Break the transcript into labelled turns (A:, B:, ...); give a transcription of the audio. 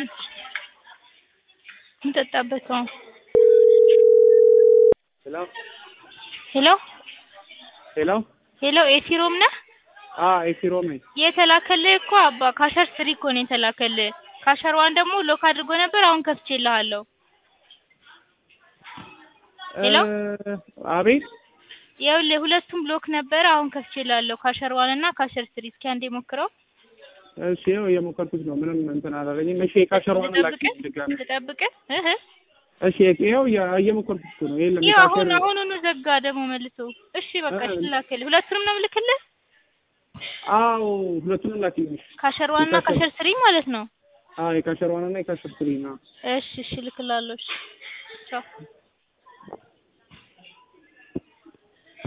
A: እንጠጣበት አሁን
B: ሄሎ
A: ሄሎ
B: ሄሎ
A: ሄሎ ኤሲ ሮም ነህ?
B: አ ኤሲ ሮም ነኝ።
A: የተላከልህ እኮ አባ ካሸር ስሪ እኮ ነው የተላከልህ። ካሸር ዋን ደግሞ ሎክ አድርጎ ነበር አሁን ከፍቼልሃለሁ። ሄሎ
B: እ አቤት
A: ይኸውልህ ሁለቱም ብሎክ ነበረ አሁን ከፍቼልሃለሁ። ካሸር ዋን እና ካሸር ስሪ እስኪ አንዴ ሞክረው።
B: እሺ ይኸው እየሞከርኩት ነው። ምንም እንትን አላለኝም። እሺ የካሸሯን ላኪ
A: ልጠብቅህ
B: ድጋሚ።
A: ልጠብቅህ እህ
B: እሺ ይኸው እየ- እየሞከርኩት እኮ ነው። የለም
A: ይኸው አሁን
B: የካሸር
A: አሁኑኑ ዘጋ ደግሞ መልሶ። እሺ በቃ
B: እ-
A: እሺ ላክልህ። ሁለቱንም ነው የምልክልህ?
B: አዎ ሁለቱንም ላኪልኝ።
A: ካሸር ዋን እና
B: የካሸር-
A: ካሸር ስሪ ማለት ነው።
B: አዎ የካሸሯን እና የካሸር ስሪ ነው።
A: እሺ እሺ እልክልሃለሁ። እሺ ቻው